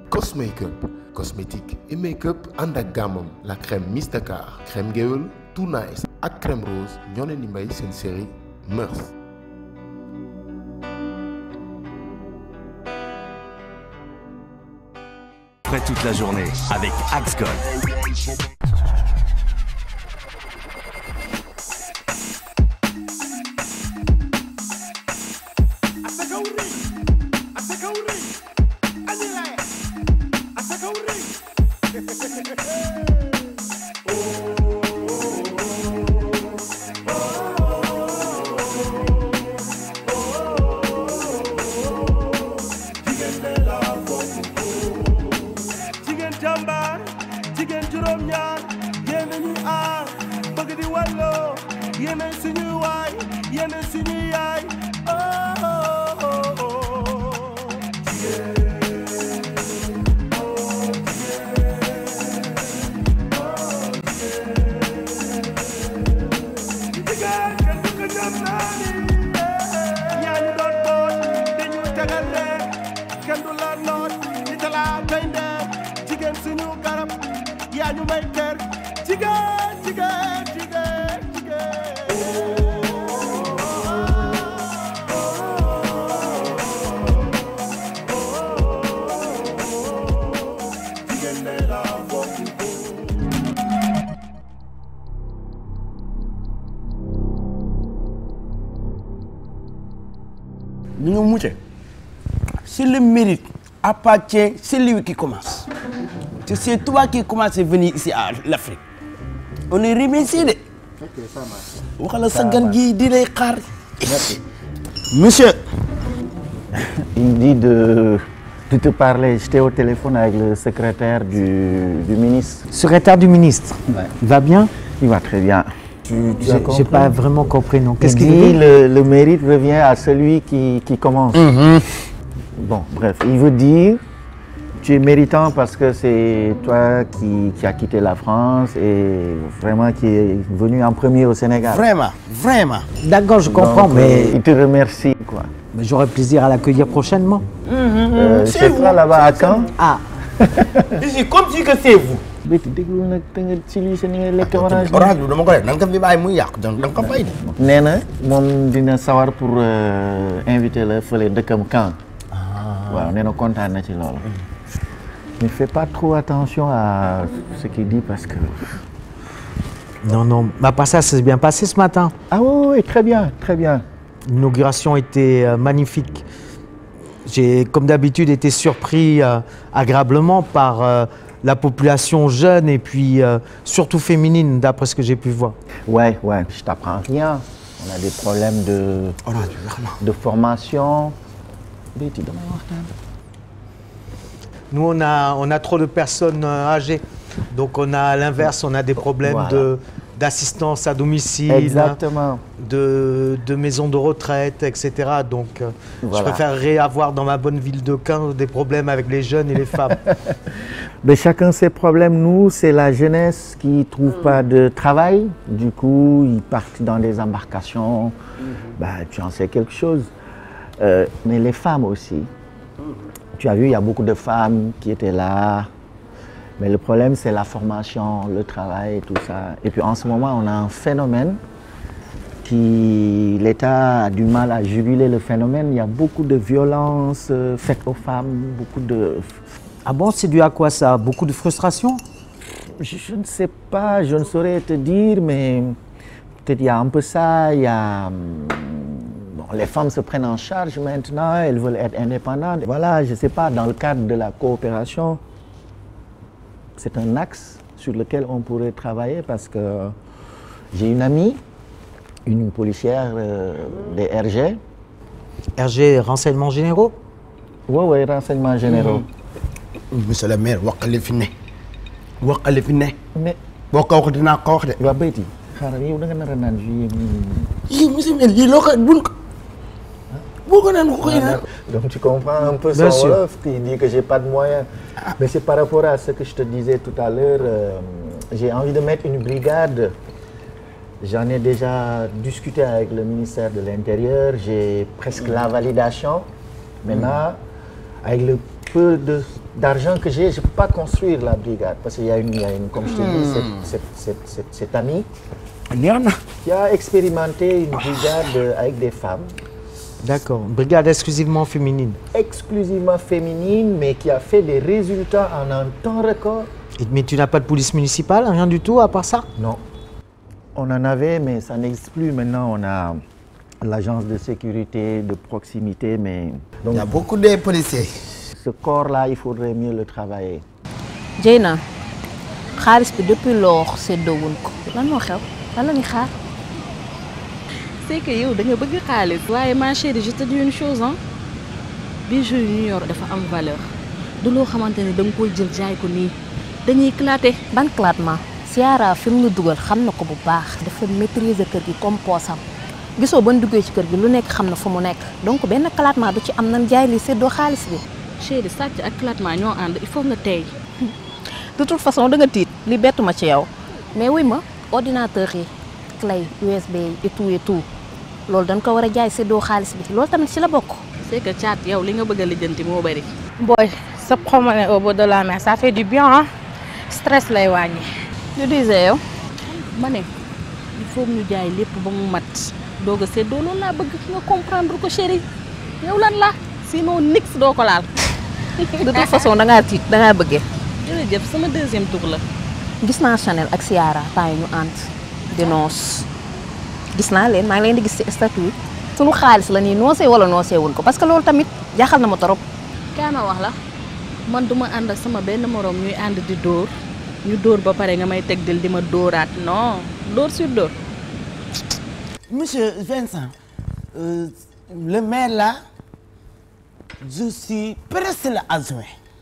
Cosmakeup cosmétique et make-up ànd ak gammam la crème Mystacart crème géwél Too Nice ak crème rose ñoo leen di may seen série Mœurs Prêt toute la journée avec Axe Gold. jigéen jàmbaar jigéen juróom-ñaar yéen a ñuy aar bëgg di walloo yéen a suñuy waay yéen a suñuy yaay oh oh oh oh. jigéen kenn du ko ñam naa ni yaa ñu doon boot dañu tegal leen kenn du la noot di talaa tey ndeer jigéen suñu garab yaa ñu may kër jigéen jigéen jigéen jigéen jigéen ne la bokk ñu ngi mucce si le mérite appartient celui qui commence te c'est toi qui commence à venir ici à l'Afrique on est remercié de waxala sa gan gi di lay xaar monsieur Il me dit de, de te parler. J'étais au téléphone avec le secrétaire du, du ministre. Secrétaire du ministre, il va bien Il va très bien. Tu, tu as J'ai compris j'ai pas vraiment compris, non. Il Qu'est-ce qu'il dit veut dire le, le mérite revient à celui qui, qui commence. Bon, bref, il veut dire tu es méritant parce que c'est toi qui, qui as quitté la France et vraiment qui est venu en premier au Sénégal. vraiment vraiment D'accord, je comprends, Donc, mais, euh, il te remercie quoi. mais j'aurai plaisir à l'accueillir prochainement. Euh, c'est c'est vous. toi là-bas à Caen Ah, ici comme si que c'est vous Béti déglu nag te nga ci lii sa ni nga lekk orange bi. orange bi dama ko def da nga ko fi bàyyi muy yàqu donc da nga ko fay de nee na moom dina sawar pour euh, inviter la fële dëkkam Caen. waaw nee na kontaan na ci loolu. ne fais pas trop attention à ce qu'il dit parce que. non, non. Bah, pas ça, ça s'est bien passé ce matin. ah oui, oui très bien très bien. L'inauguration était euh, magnifique. J'ai, comme d'habitude, été surpris euh, agréablement par euh, la population jeune et puis euh, surtout féminine, d'après ce que j'ai pu voir. ouais ouais je t'apprends rien. on a des problèmes de orange bi wax na de formation. Béti damay waxtaan. Nous, on a, on a trop de personnes euh, âgées. Donc, on a à l'inverse, on a des problèmes Voilà. de, d'assistance à domicile, exactement. de, de maisons de retraite, etc. Donc, euh, Voilà. je préférerais avoir dans ma bonne ville de Caen des problèmes avec les jeunes et les femmes. Mais chacun ses problèmes. Nous, c'est la jeunesse qui trouve pas de travail. Du coup, ils partent dans des embarcations. Bah, tu en sais quelque chose. Euh, mais les femmes aussi. Tu as vu, il y a beaucoup de femmes qui étaient là. Mais le problème, c'est la formation, le travail et tout ça. Et puis en ce moment, on a un phénomène qui, l'État a du mal à juguler le phénomène. Il y a beaucoup de violences euh, faites aux femmes, beaucoup de ah bon, c'est dû à quoi ça Beaucoup de frustration Je, je ne sais pas, je ne saurais te dire, mais peut-être il y a un peu ça, il y a... hum, Bon, les femmes se prennent en charge maintenant, elles veulent être indépendantes. Voilà, je ne sais pas, dans le cadre de la coopération, c'est un axe sur lequel on pourrait travailler parce que j'ai une amie, une policière euh, des RG, RG, renseignements généraux oui, oui, renseignements généraux. monsieur le maire waxale fi ne waxale fi ne Mais, boo ko wax dinaa ko wax de waa Béti, xaaral yow da nga nar a naan juillet mi- yii monsieur le maire lii loo ko buñ ko boo ko naan ko koy naan Donc tu comprends un peu Bien son sûr. Wolof, il dit que j'ai pas de moyens. Mais c'est par rapport à ce que je te disais tout à l'heure, euh, j'ai envie de mettre une brigade. J'en ai déjà discuté avec le ministère de l'Intérieur, j'ai presque la validation. Maintenant, avec le peu de d'argent que j'ai je peux pas construire la brigade parce qu'il y a une il y a une comme je te dis cette cette cette cette cette amie neex na. qui a expérimenté une brigade euh, avec des femmes D'accord. Brigade exclusivement féminine. exclusivement féminine mais qui a fait des résultats en un temps record Et- mais tu n'as pas de police municipale, rien du tout à part ça Non. On en avait, mais ça n'existe plus. Maintenant, on a l'agence de sécurité de proximité, mais... Donc, Il y a beaucoup de policiers. ce corps-là, il faudrait mieux le travailler. Dieyna xaalis bi depuis lors séddoowuñ ko lan moo xew lan la ñuy xaar c'est que yow da nga bëgg xaalis waaye ma chérie je te dis une chose ah bijoux yu ñu yor dafa am valeur du loo xamante ne da nga koy jël jaay ko nii dañuy éclater ban clatement Ciara fi mu ñu dugal xam na ko bu baax dafa maîtriser kër gi comme poosam gisoo ban duggee ci kër gi lu nekk xam na fu mu nekk donc benn clatement du ci am nan jaay li séddoo xaalis bi chérie sàcc ak éclatement ñoo ànd il faut nga tey de toute façon da nga tiit li bettu ma ci yow mais wuy ma ordinateur yi clé USB yi et tout et tout loolu dañ ko war a jaay séddoo xaalis bi loolu tamit ci la bokk c'est que caat yow li nga bëgg a lijjanti moo bëri Boy, se promener au bord de la mer, ça fait du bien, hein? Stress lay wàññi. lu disee yow ma ne il faut ñu jaay lépp ba mu mat doog a séddoo loolu laa bëgg nga comprendre ko chérie yow lan la sinon nix doo ko laal de toute façon da ngaa tiit da ngaa bëggee jërëjëf sama deuxième tour la gis naa Chanel ak Ciara temps yi ñu ànd di noos gis naa leen maa ngi leen di gis ci statut yi sunu xaalis la nii noosee wala noosee wuñ ko parce que loolu tamit jaaxal na ma trop kaa ma wax la man duma ànd ak sama benn moroom ñuy ànd di dóor ñu dóor ba pare nga may teg dil di ma dóoraat non dóor sur dóor Monsieur Vincent, euh, le maire là, je suis presque le adjoint.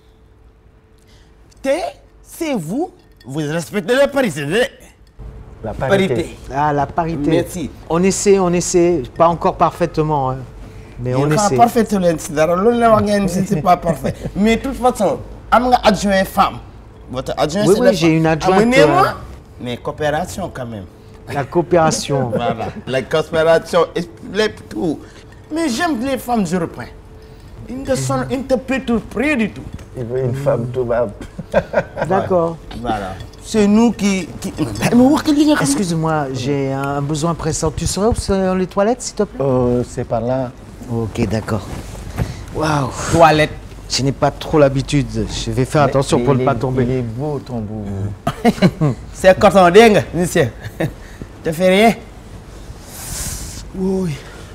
Te, c'est vous, vous respectez les parité. La parité. Parité. Ah, la parité. Merci. On essaie, on essaie. Pas encore parfaitement, hein. mais on Il essaie. pas parfait leen si dara loolu la wax ngeen si c'est pas parfait mais de toute façon am nga adjoint femme. votre adjoint Oui, c'est oui, la j'ai femme. une adjointe, Amenez-moi. euh, mais coopération quand même. La coopération. Voilà, la coopération, explique tout. Mais j'aime les femmes européennes. Ils ne sont, ils ne te perturbent rien du tout. Il veut une femme toubab. D'accord. Voilà. C'est nous qui... qui... Mais wax que li nga xam- Excuse-moi, j'ai un besoin pressant. Tu serais où sur les toilettes, s'il te plaît Euh, c'est par là. Ok, d'accord. Waouh. Toilette. Je n'ai pas trop l'habitude. Je vais faire attention Mais pour il ne est- pas tomber. Il est beau, ton boubou. C'est coton, dégg nga, monsieur. Te fais rien. Oui.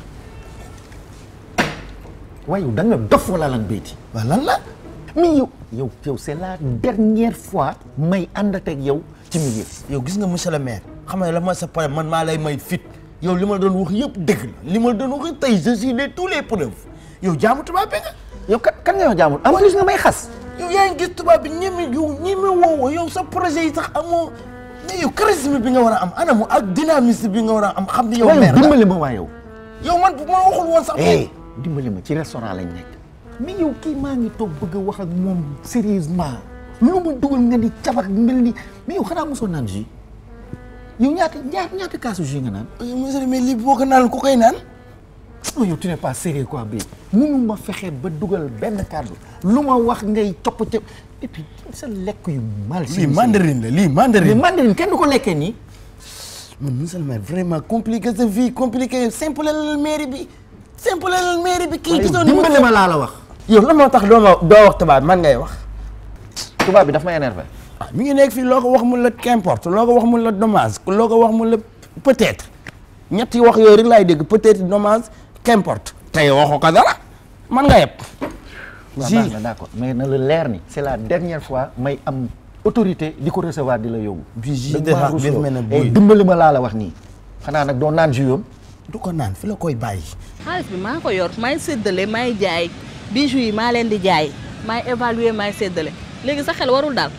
waaye yow da nga dof wala lan béyti. Waaw lan la? mais yow yow yow c'est la dernière fois may ànd ak yow ci milieu. yow gis nga monsieur le maire xam nga la ma sa problème man maa lay may fit yow li ma doon wax yëpp dëgg la li ma doon wax tey je suis de tous les preuves yow jaamu tubaab bi nga yow kan kan nga yow jaamul en plus nga may xas. yow yaa ngi gis tubaab bi ñeme yow ñeme woowo yow sa projet yi sax amoo mais yow charisme bi nga war a am anamu ak dynamisme bi nga war a am xam ni yow waaye maire la dimbali ma waa yow. yow man bu ma waxul woon sax eh dimbali ma ci restaurant lañ nekk. mais yow kii maa ngi toog bëgg a wax ak moom sérieusement lu mu dugal nga ni cabax mel ni mais yow xanaa mosoo naan jus yow ñaata ñaata ñaata kaasu jus nga naan. monsieur le maire lii boo ko naan ku koy naan non yow tu n'es pas sérieux quoi bii mënu ma fexe ba dugal benn kàddu lu ma wax ngay copp ca et puis sa lekk yu mal. lii mandarine la lii mandarine mais mandarine kenn du ko lekkee nii. man monsieur le maire vraiment compliqué sa vie compliqué simple la mairie bi simple la mairie bi kii gisoon ni dimbali ma laa la wax. yow lan moo tax doo ma doo wax tubaab man ngay wax tubaab bi daf ma énervé. ah mi ngi nekk fii loo ko wax mun la qu'importe loo ko wax mun la dommage loo ko wax mun la peut-être ñetti wax yooyu rek laay dégg peut-être dommage qu'importe tey waxoo ko dara man nga yëpp waaw si baax na d'accord mais na la leer ni c'est la dernière fois may am autorité di ko recevoir di la yóbbu. Bi jus Dëgg de maa ra- rusloo. bi mel ne Eh, buy. dimbali ma laa la wax nii xanaa nag doo naan jus yoom du ko naan fi la koy bàyyi xaalis bi maa ko yor maay séddale maay jaay bijoux yi maa leen di jaay maay évaluer maay séddale léegi sa xel warul daal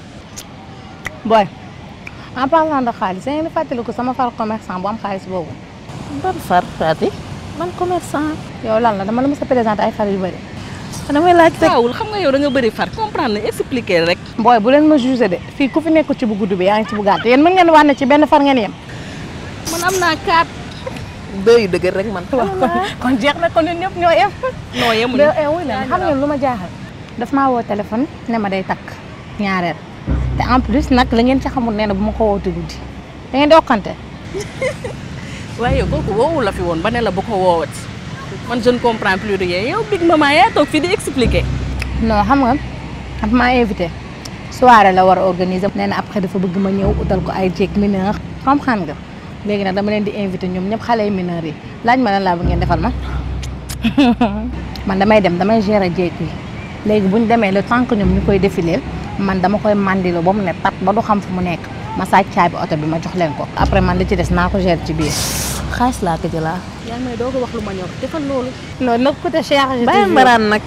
Boy, en parlant de xaalis, da ngeen di fàttaliku sama far commerçant bu am xaalis boobu. ban far Fati man commerçant yow lan la dama la mës a présenté ay far yu bëri. damay laaj rek taawul xam nga yow da nga bëri far comprendre ne expliquer rek Boy, bu leen ma jugé de fii ku fi nekkul ci bu gudd bi yaa ngi ci bu gàtt yéen mën ngeen wax ne ci benn far ngeen yem. man am naa kaat dëy dëgër rek man kon kon jeex na kon ñun ñëpp ñoo yem. non yemuñu de eh wuy leen xam ngeen lu ma jaaxal daf maa woo téléphone ne ma day takk ñaareel te en plus nag la ngeen ci xamul nee na bu ma ko wootee guddi da ngeen di okkante waaye kooku woowu la fi woon ba ne la bu ko woowati man je ne comprends plus rien yow big maman yaa toog fii di expliquer. non xam nga daf maa invité soirée la war a organiser nee na après dafa bëgg ma ñëw utal ko ay jéeg mineur comprendre nga léegi nag dama leen di invité ñoom ñëpp xale yu mineur yi laaj ma lan laa bëgg ngeen defal ma man damay dem damay gérer jéeg yi léegi bu ñu demee le temps que ñoom ñu koy défilé man dama koy mandilo ba mu ne tat ba du xam fu mu nekk ma sàcc caabi oto bi ma jox leen ko après man li ci des naa ko gérer ci biir. xaalis laa ko jëlaa yaa ngi may doog a wax lu ma ñor defal loolu. loolu nag côté Cheikh. je te bàyyi jure. mbaraan nag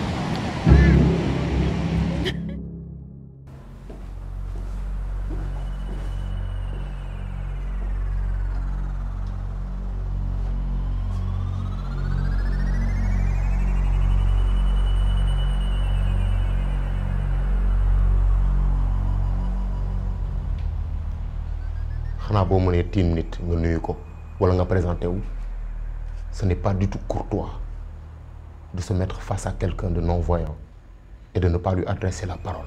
xanaa boo mënee tiim nit nga nuyu ko wala nga présenté wu ce n'est pas du tout courtois de se mettre face à quelqu'un de non-voyant et de ne pas lui adresser la parole.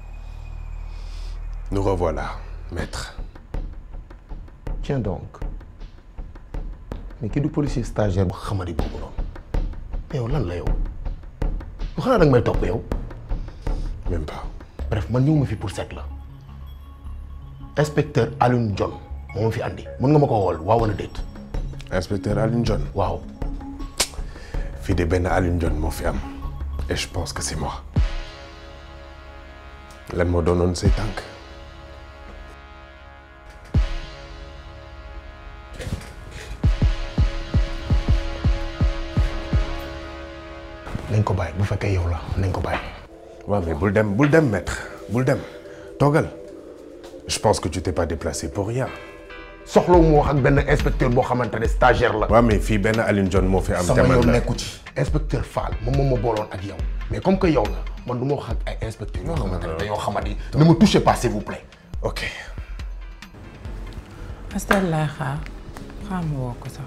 Nous revoilà, maître. Tiens donc mais kii du policier stagiaire bu xamadi boobu noonu mais yow lan la yow yow xanaa danga may topp yow. Même pas. bref man ñëw ma fi pour seet la inspecteur Alioune John moo ma fi andi mën nga ma ko wool waaw wala déet. Inspecteur Alioune John. waaw. fii de benn Alioune John moo fi am et je pense que c'est moi lan moo doonoon say tànk. nañ ko bàyyi bu fekkee yow la nañ ko bàyyi. waaw mais bul dem bul dem maître bul dem toogal je pense que tu t'es pas déplacé pour rien. soxlawu mu wax ak benn inspecteur boo xamante ne stagiaire la. waaw mais fii benn Alioune John moo fi am. sama jamono yoon la nekku ci inspecteur Fall moom moom ma booloon ak yow mais comme que yow la man du ma wax ak ay inspecteurs yoo xamante ne dañoo xamadi ne me touchez pas s'il vous plaît. ok. Astel laay xaar xaar ma woo ko sax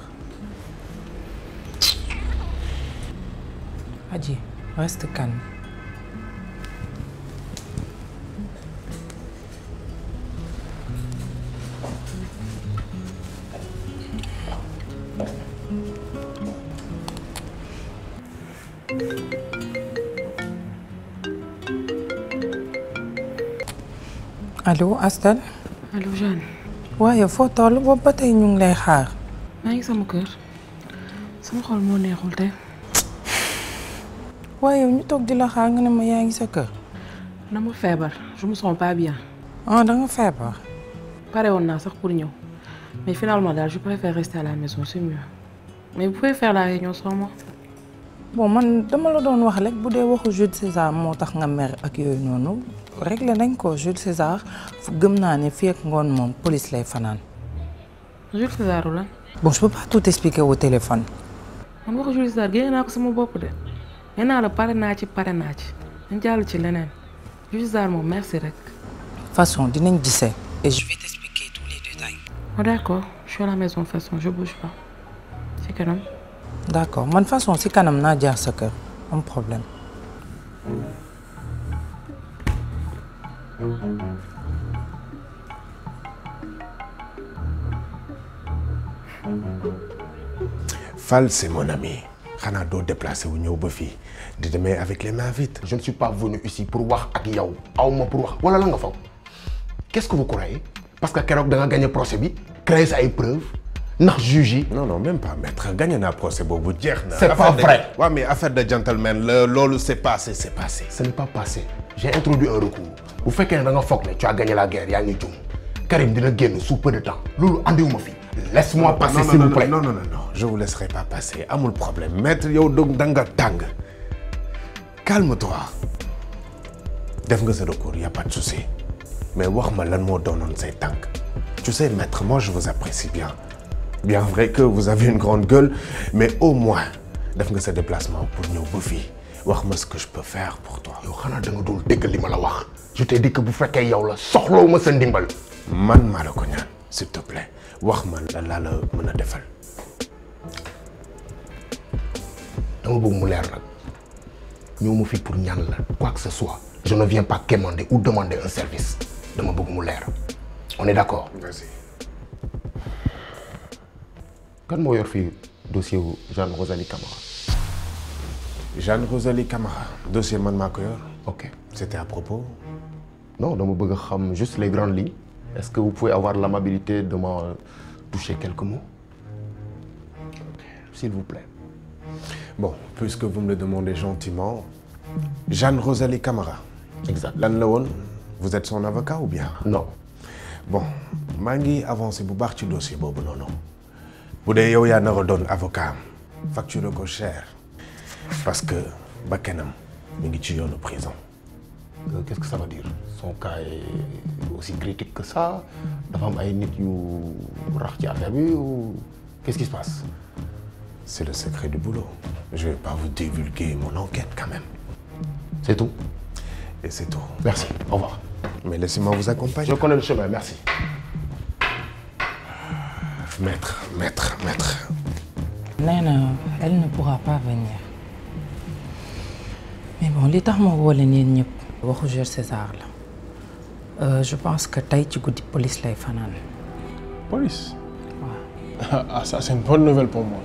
Adji reste calme allo Astel allo Jeanne. waaye foo toll boobu ba tey ñu ngi lay xaar maa ngi sama kër sama xol moo neexul te waaye ñu toog di la xaar nga ne ma yaa ngi sa kër dama feebar je me sens pas bien. ah da nga feebar pare woon naa sax pour ñëw mais finalement daal je préfère rester à la maison c'est mieux mais vous pouvez faire la réunion sans moi. bon man dama la doon wax rek bu dee waxu Jules César moo tax nga mer ak yooyu noonu réglé nañ ko Jules César fu gëm naa ne fii ak ngoon moom police lay fanaan Jules César lan bon je peux pas tout expliquer au téléphone man waxu Jules César génne naa ko sama bopp de nee naa la pare naa ci pare naa ci dañ jàll ci leneen Jules César moom merci rek. façon dinañ gisee et je vais t'expliquer tous les détails Oh, d'accord je suis à la maison de toute façon je bouge pas ci kanam. d'accord man façon si kanam naa jaar sa kër am problème Fall c'est mon ami xanaa doo déplacé wu ñëw ba fii di demee avec les mains vides. je ne suis pas venu ici pour wax ak yow aw ma pour wax wala la nga faw qu'est-ce que vous croyez parce que keroog da nga gagné procès bi créer sa ay preuves ndax juge yi. non non même pas maître gagné naa procès boobu jeex na. C'est pas Affaire de- vrai. waaw mais affaire de gentleman la loolu c'est passé c'est passé. ce n'est pas passé j'ai introduit un recours bu fekkee ne da nga foog ne tu as gagné la guerre yaa ngi jum Karim dina génn sous peu de temps loolu andiwuma fi laisse-moi passer non, s'il non, vous plaît non non non non je vous laisserai pas passer amul problème maître yow donc da nga tàng calme-toi def nga sa recours y a pas de souci mais wax ma lan moo doonoon say tànk tu sais maître moi je vous apprécie bien bien vrai que vous avez une grande gueule mais au moins def nga sa déplacement pour ñëw ba fii wax ma ce que je peux faire pour toi. yow xanaa da nga dul dégg li ma la wax je t'ai dit que bu fekkee yow la soxlawu ma sa ndimbal man maa la ko ñaan s'il te plaît wax ma la laa la mën a defal. dama bëgg mu leer nag ñëw ma fi pour ñaan la quoi que ce soit je ne viens pas quémander ou demander un service dama bëgg mu leer on est d'accord Vas-y. kan moo yor fii dossier wu Jeanne Rosalie Camara Jeanne Rosalie Camara dossier man maa ko yor ok c'était à propos non dama bëgg a xam juste les grandes lignes est-ce que vous pouvez avoir l'amabilité de me toucher quelques mots s'il vous plaît bon puisque vous me le demandez gentiment Jeanne Rosalie Camara exact lan la woon vous êtes son avocat ou bien non bon maa ngi avancé bu baax ci dossier boobu noonu bu dee yow yaa nar a doon avocat am facture ko cher parce que bakkanam mi ngi ci yoonu prison Euh, qu'est-ce que ça veut dire son cas est aussi critique que ça dafa am ay nit yu rax ci affaire bi ou qu'est-ce qui se passe c'est le secret du boulot je vais pas vous divulguer mon enquête quand même c'est tout et c'est tout merci au revoir mais laissez-moi vous accompagner je connais le chemin merci maître maître maître nee na elle ne pourra pas venir mais bon li tax ma woo leen yéen ñëpp waxu Jules César la Euh, je pense que tey ci guddi police lay fanaan Police Ah, ça c'est une bonne nouvelle pour moi.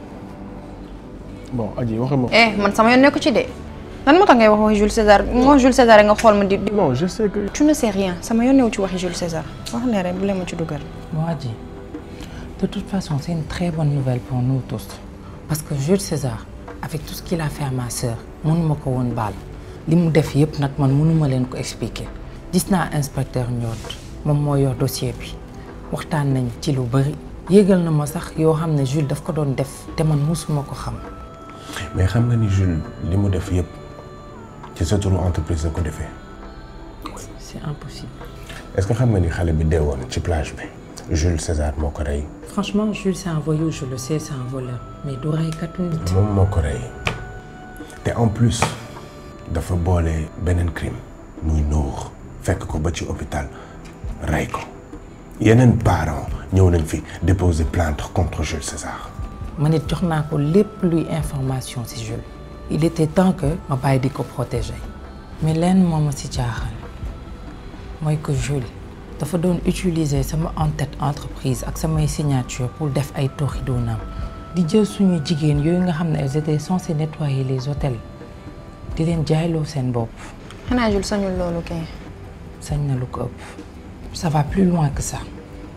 Bon, Adji, waxuma. eh man sama yoon nekku ci de lan moo tax ngay wax waxi Jules César moo Jules César nga xool ma di. non je sais que. tu ne sais rien sama yoon newu ci waxi Jules César wax ne rek bu leen ma ci dugal. Bon, Adji, de toute façon, c'est une très bonne nouvelle pour nous tous. Parce que Jules César, avec tout ce qu'il a fait à ma sœur, mënuma ko woon baal. li mu def yëpp nag man mënuma leen ko expliquer. gis naa inspecteur Ndiod moom moo yor dossier bi waxtaan nañ ci lu bëri. yéegal na ma sax yoo xam ne Jules daf ko doon def te man mësuma ko xam. mais xam nga ni Jules li mu def yëpp ci sa turu entreprise la ko defee c'est impossible. est-ce que xam nga ni xale bi dee woon ci plage bi Jules César moo ko rey franchement Jules c'est un voyou je le sais c'est un voleur mais du reykatu nit. moom moo ko rey te en plus dafa boole beneen crime muy nuur fekk ko ba ci hôpital rey ko yeneen parents ñëw nañ fi déposer plainte contre Jules César man it jox naa ko lépp luy information ci Jules. il était temps que ma bàyyi di ko protéger. mais lenn moo ma ci jaaxal mooy que Jules dafa doon utiliser sama en-tête entreprise ak samay signature pour def ay tooxi doonam di jël suñu jigéen yooyu nga xam ne elles étaient censées nettoyer les hôtels di leen jaayloo seen bopp. xanaa Jules sañul loolu kay. sañ na lu ko ëpp ça va plus loin que ça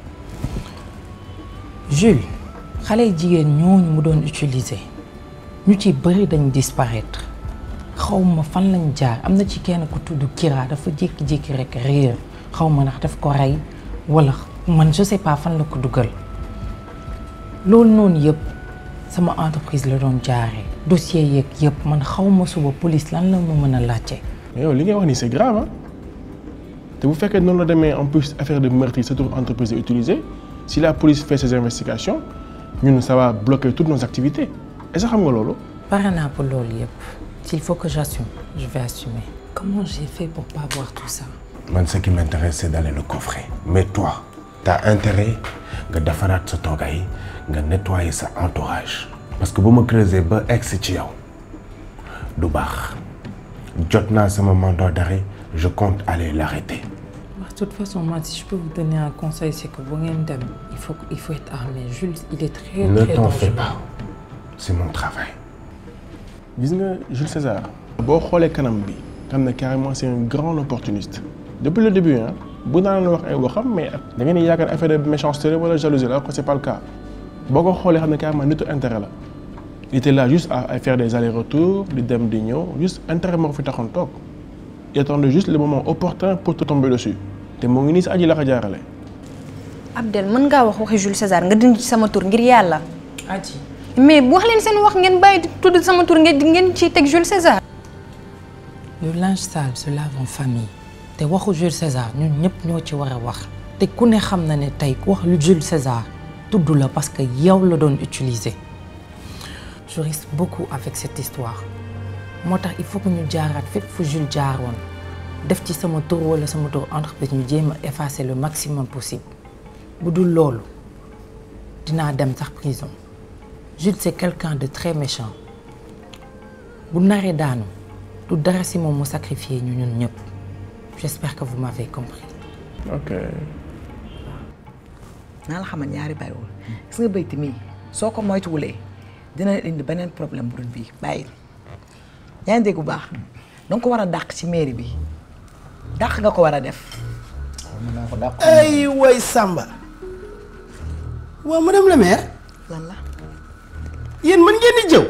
Jules xale jigéen ñooñu mu doon utiliser ñu ci bëri dañ disparaître xaw ma fan lañ jaar am na ci kenn ku tudd Kira dafa jékki-jékki rek réer xaw ma ndax daf ko rey wala man je sais pas fan la ko dugal loolu noonu yëpp sama entreprise la doon jaaree dossier yeeg yëpp man xaw ma suba police lan la ma mën a laajte. mais yow li ngay wax nii c'est grave ah te bu fekkee noonu la demee en plus affaire de meurtre yi sa turu entreprise est utilisée si la police fait ses investigations ñun ça va bloquer toutes nos activités est-ce que xam nga loolu. pare naa pour loolu yëpp s'il faut que j'assume je vais assumer. comment j'ai fait pour pas voir tout ça. man ce qui m'intéresse c'est d'aller le coffrer mais toi t'as intérêt nga defaraat sa toogaay nga nettoyer sa entourage parce que bu ma creuser ba egsi ci yow du baax jot naa sama mandat d'arrêt je compte aller l'arrêter de toute façon moi si je peux vous donner un conseil c'est que bu ngeen dem il faut il faut être armé Jules il est très ne très t'en fais dangereux. pas c'est mon travail gis nga Jules César. boo xoolee kanam bi xam ne carrément c'est un grand opportuniste depuis le début ah bu daan la wax ay waxam mais da ngeen di yaakaar affaire de méchanceté la wala jalousie la alors que c'est pas le cas boo ko xoolee xam ne carrément nitu intérêt la il était là juste à à faire des allers-retours di dem di ñëw juste intérêt moo ko fi taxoon toog il attendait juste le moment opportun pour te tomber dessus te moo ngi nii si aji la ko jaarale. Abdel mën ngaa wax waxi Jules César nga dindi ci sama tur ngir yàlla. Adji mais wax leen seen wax ngeen bàyyi di tudd sama tur ngeen ngeen ciy teg Jules César. le linge sale se lave en famille te waxu Jules César ñun ñëpp ñoo ci war a wax te ku ne xam na ne tey ku wax lu Jules César tudd la parce que yow la doon utiliser je risque beaucoup avec cette histoire moo tax il faut que ñu jaaraat fépp fu Jules jaaroon def ci sama tur wala sama tur entreprise ñu jéem a effacer le maximum possible bu dul loolu dinaa dem sax prison Jules c'est quelqu'un de très méchant bu naree daanu du dara si moom mu sacrifier ñu ñun ñëpp j'espère que vous m'avez compris ok naa la xamal ñaari bàyyiwul gis nga bayti mii soo ko moytuwulee dina la indi beneen problème bu dul bii bàyyil yaa ngi dégg bu baax danga ko war a dàq ci mairie bi dàq nga ko war a def ay way Samba waaw madame la maire lan la yéen mën ngeen di jëw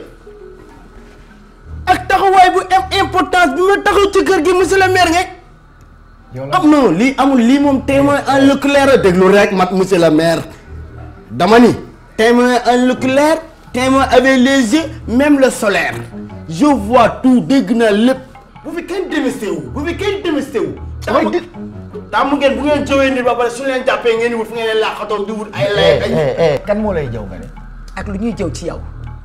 ak taxawaay bu am importance bi ma taxaw ci kër gi monsieur le maire ngay am non lii amul lii moom témoin en Leclerc déglu rek mat monsieur le maire dama ni témoin en Leclerc témoin avec les yeux même le solaire je vois tout dégg naa lépp bu fi kenn démisté wu bu fi kenn démisté wu taamu taamu ngeen bu ngeen jëwee nit ba pare su leen jàppee ngeen di wut fu ngeen leen laaxatoon di wut ay lay ay kan moo lay jëw nga ne ak lu ñuy jëw ci yow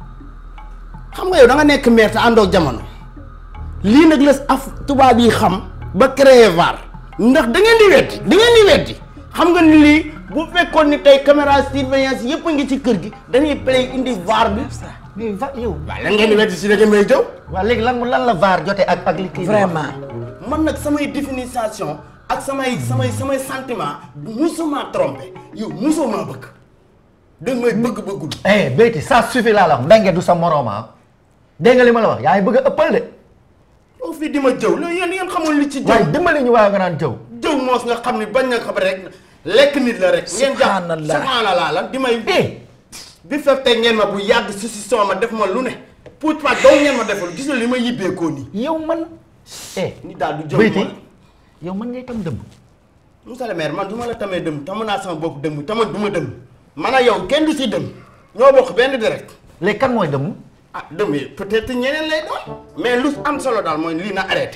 xam nga yow da nga nekk maire te àndoog jamono lii nag la af tubaab yi xam ba créer VAR ndax da ngeen di weddi da ngeen di weddi xam nga ni lii bu fekkoon ni tey caméra surveillance yëpp a ngi ci kër gi dañuy play indi VAR bi. mais va yow. waaw lan ngeen di weddi si da ngeen may jëw. waaw léegi lan lan la VAR jotee ak ak li kii vraiment man nag samay définition ak samay samay samay sentiment musuma trompé yow musuma bëgg danga may bëgg bëggul. eh Béyti ça suffit laa la wax Mbengue du sa morom ah dégg nga li ma la wax yaa ngi bëgg a ëppal de. yow fii di ma jëw loolu yéen yéen xamul li ci jëw. waaye dimbali ñu waaye nga naan jëw. jëw moos nga xam ni bañ nga xam rek lekk nit la rek. ngeen jàpp Subhanallah. subhanallah lan di may. bi fekk tey ngeen ma bu yàgg si si soo ma def ma lu ne. pour pas doo ngeen ma defal gis nga li ma yibbeekoo nii. yow man. eh ni daal du jëw Béyti moom. yow man ngay tam dëmb. Moussa le maire man du ma la tamee dëmm tamu naa sama bopp dëmm tama du ma dëmm. man ak yow kenn du si dëmm. ñoo bokk benn direct. léegi kan mooy dëmm. ah dëmm yi peut-être ñeneen lay doon. mais lu am solo daal mooy lii na arrêté.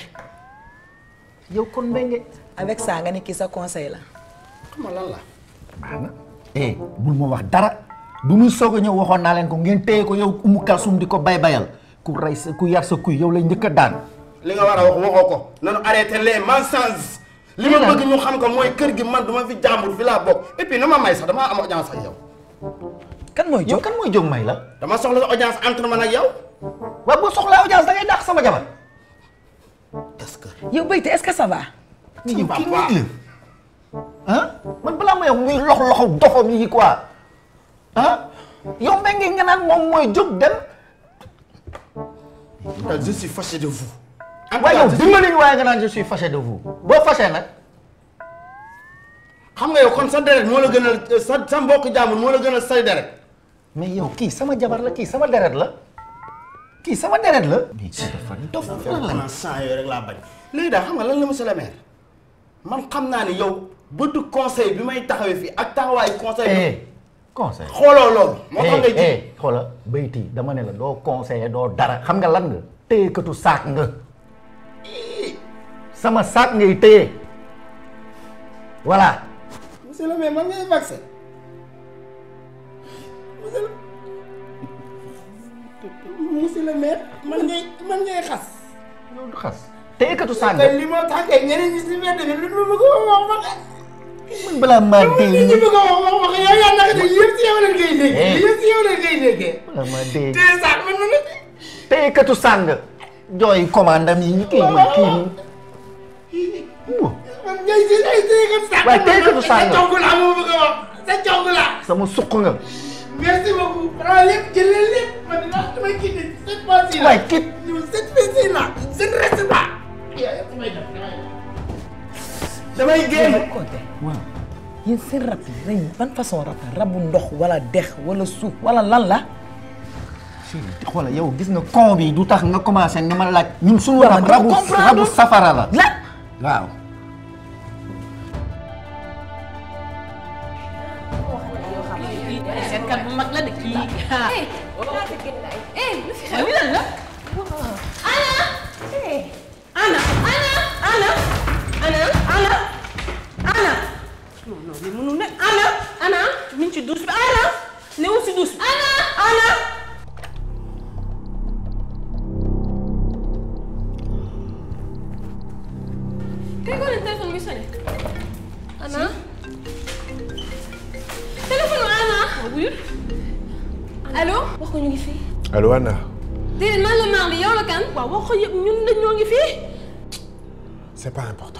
yow kon Mbengue. avec ça nga ni kii sa conseil la xam nga lan la. baax na eh bul ma wax dara bu muy soog a ñëw waxoon naa leen ko ngeen téye ko yow umu kalsum di ko bay bayal ku rey sa ku yar sa kuy yow lay njëkk a daan. li nga war a wax waxoo ko nanu arrêté les mensonges li ma bëgg ñu xam ko mooy kër gi man du ma fi jàmbur fi laa bokk et puis na ma may sax damaa am audience ak yow. kan mooy yow kan mooy jóg may la. dama soxla sa audience entre man ak yow. waaw boo soxlaa audience da ngay dàq sama jabar. yow Béyti est-ce que ça va yow kii nit la ah man balaa may wax muy lox loxo dofam yi quoi ah yow Mbengue nga naan moom mooy jóg dem. je suis fâché de vous. waaye yow dimbali ñu waaye nga naan je suis fâché de vous boo fâché nag. xam nga yow kon sa deret moo la gënal sa sa mbokk jàmbur moo la gënal say deret. mais yow kii sama jabar la kii sama deret la kii sama deret la. mais kii dafa dof lan la. man sang yooyu rek laa bañ. léegi daal xam nga lan la monsieur le maire man xam naa ni yow bëtu conseil bi may taxawee fii ak taxawaayu conseil bi. eh conseil. xooloo loolu. moo tax ngay ji. eh xoola Béyti dama ne la doo conseiller doo dara xam nga lan nga téyekatu saak nga sama saak ngay téye voilà. monsieur le maire man ngay vaccin monsieur le monsieur le maire man ngay man ngay xas. yow du xas téyekatu saak nga. kay li moo tax kay ñeneen ñi si mbedd mi lu dul bëgg a wax wax man balaa maa dee li ñu bëgg a wax wax wax yow yaa naka de yëpp si yow leen ngay déggee. yëpp si yow leen ngay déggee. balaa maa dee. te sax man man la. téyekatu saak nga. jooy commandam yi ñu kii ma kii man ngay si ay téyekat sax. waaye téyekat saak nga. sa cong la moo bëgg a wax sa cong la. sama suq nga. merci beaucoup. xanaa lépp jëlee lépp man dinaa damay quitté cette fois-ci là. waaye kit. cette fois-ci là je ne reste pas. damay génn. waaw yéen seen rab yi rëy ban façon rab la rabu ndox wala dex wala suuf wala lan la xoolal yow gis nga con bi du tax nga commencé ni ma laaj. ñun suñu Waaw, rab dama rabu comprendre. rabu safara la. la waaw. seetkat bu mag la de kii. eh lu fi xew Lii lan la. ana Ana Ana Ana Ana Ana Ana non non li mënul ne Ana Ana mi ngi ci douche bi Ana newul si douche bi Ana Ana kay ko leen téléphone bi sonné ana téléphone bi ana wuyul allo wax ko ñu ngi fii allo Anna déedéet man la Marley yow la kan. waaw wax ko yëpp ñun dañ ñoo ngi fii. c'est pas important.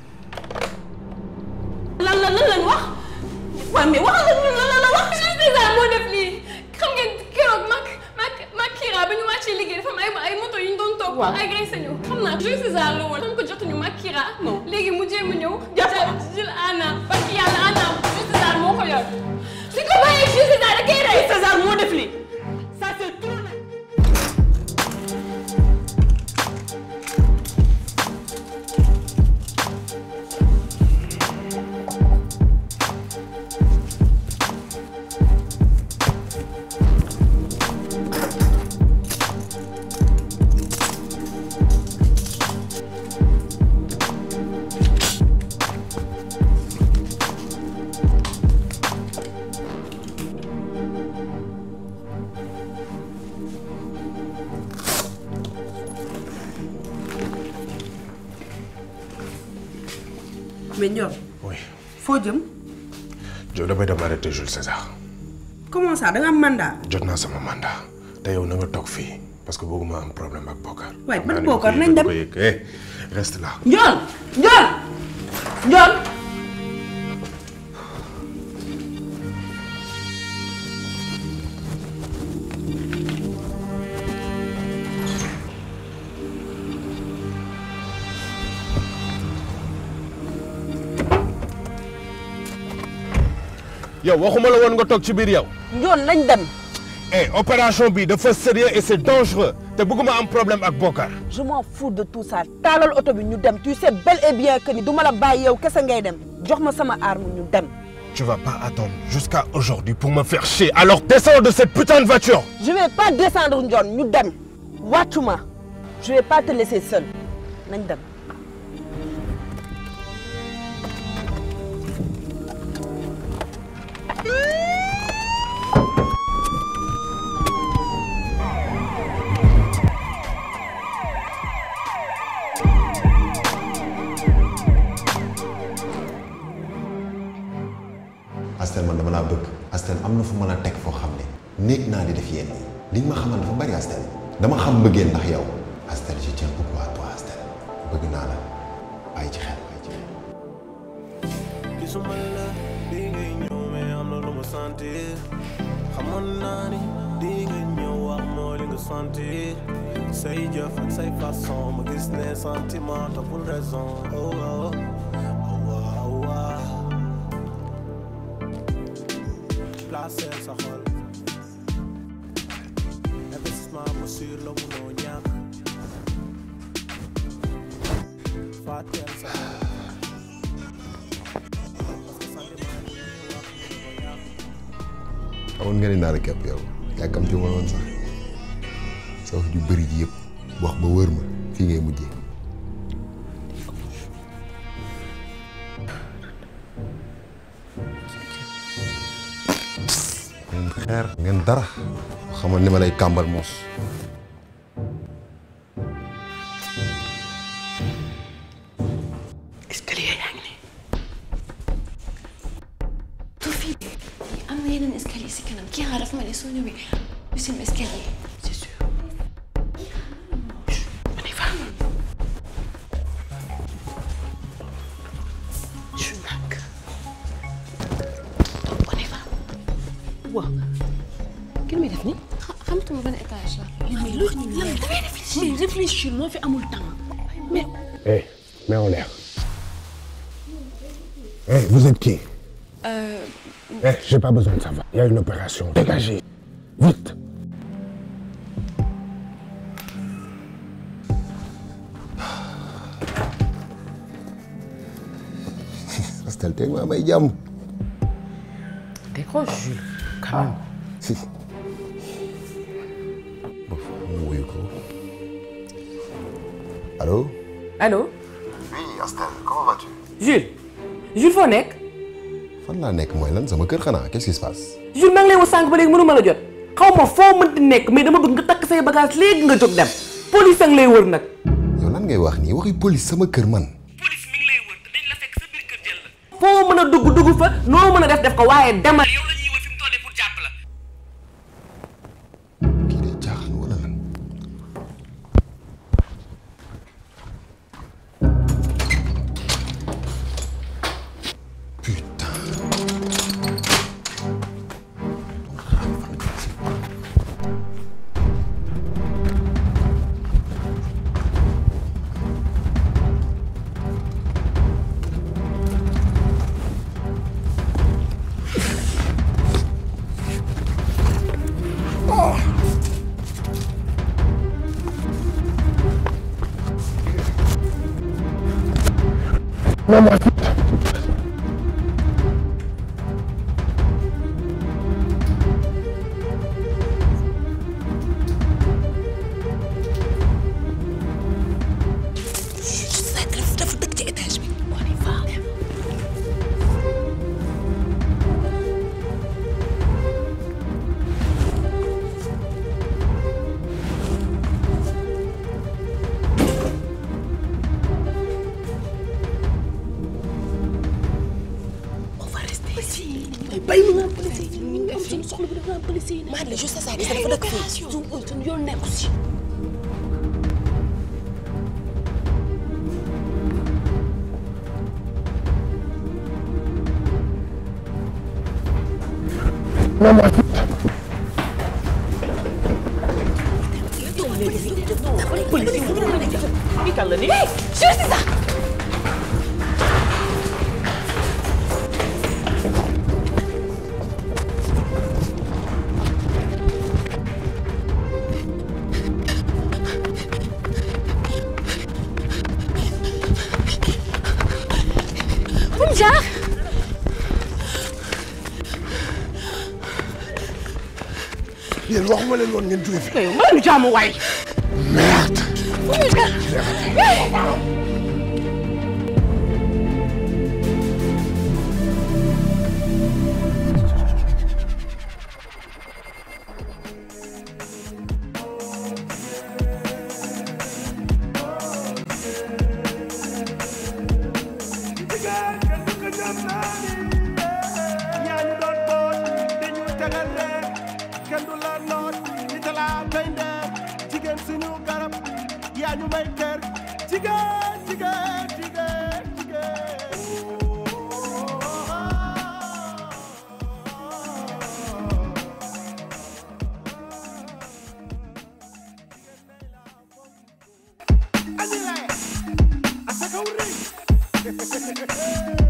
lan la lan lañ wax. waaw mais wax la ñun lan la la wax. Jules César moo def lii xam ngeen keroog mag mag mag Kira ba ñu wàccee liggéey dafa am ay ay moto yu ñu doon topp. waaw agressé ñu xam naa Jules César la woon. comme que jotuñu mag Kira. non léegi mu jéem a ñëw. jàpp jël Anna parce que yàlla Anna Jules César moo ko yor. su ko bàyyee Jules César da koy rey. César moo def lii. ça c'est trop nag. mais Ndiol. oui foo jëm. jo damay dem arrêté Jules César. comment ça da nga am mandat. jot naa sama mandat te yow na nga toog fii parce que bëgguma am problème ak Bokar. waaye Xam ban naa ne Bokar fii nañ dem du ko yëg. Eh, reste là. Ndiol Ndiol Ndiol. yow waxuma la woon nga toog ci biir yow. Ndiol nañ dem. eh opération bi dafa sérieux et c'est dangereux te bëgguma am problème ak Bokar. je m'en fous de tout ça taalal oto bi ñu dem tu sais bel et bien que ni du ma la bàyyi yow kese ngay dem jox ma sama arme ñu dem. Tu vas pas attendre jusqu'à aujourd'hui pour me faire chier. Alors descends de cette putain de voiture. je vais pas descendre Ndiol ñu dem wàccuma je vais pas te laisser seul nañ dem. Astel man dama laa bëgg Astel am na fu mën a teg foo xam ne néeg naa di def yenn yi li nga ma xamal dafa bari Astel dama xam mbëggeel ndax yow Astel je tiens beaucoup à toi Astel bëgg naa la bàyyi ci xel bàyyi ci xel gisuma la di ngay ñëw mais am na lu ma sentir xamoon naa ni di nga ñëw wax moo li nga sentir say jëf ak say façon ma gis ne sentiment toppul raison oh oh oh oh oh placé sa xol investissement bu sûr la munoo ñàkk fàtteel sa xol xamoon nga ni naa la képp yow yàkkamti ma woon sax sa wax ju bëri ji yëpp wax ba wër ma fii ngay mujjee ngeen xeer ngeen dara xamal ni ma lay kàmbal moos escalier yaa ngi nii. tu fii am na yeneen escalier si kanam kii xaaral dafa ma ne soo ñëwee deuxième escalier c'est sûr. on y va. je nag. on y va. waaw. ki muy def nii. xamatuma ban étage la. mais lu lan dafay réfléchir réfléchir moo fi amul temps mais. Eh, mets en l'air. Eh, vous êtes qui Euh, Eh, j'ai pas besoin de savoir. Il y a une opération. Dégagez. Vite. Astel teg maa may jàmm Décroche, Jules. Quand même. si bof mu wuyu ko allo allo oui Astel comment vas-tu Jules Jules foo nekk fan laa nekk mooy lan sama kër xanaa qu'est-ce qui se passe Jules maa ngi lay woo sànq ba léegi mënu ma la jot xaw ma foo mënti nekk mais dama bëgg nga takk say bagage léegi nga jóg dem police a ngi lay wër nag yow lan ngay wax nii waxi police sama kër man foo mën a dugg dugg fa noo mën a def def ko waaye demal yow la ñuy wër fi mu toll pour jàpp la kii day jaaxaan wala lan dafa dëkk ci étage bi on y va on va rester ici. bay mu nga am policier yi ñu ngi am suñu soxla bu dafa am policier yi. maa la juste ça gis dafa dëkk fii suñu suñu yoon nekku si. Hey, juste ça. fu mu jaar. yéen waxuma leen woon ngeen jóge fi. yow ma lu jaamu waay. merde. fu mu jaar. jigéen kenn du ko jam naa ni yaa ñu doon boot dañu tegal leen kenn du la noot di talaa bay ndeer jigéen suñu garab yaa ñu may kër jigéen jigéen jigéen jigéen Anile, asa kaw rëy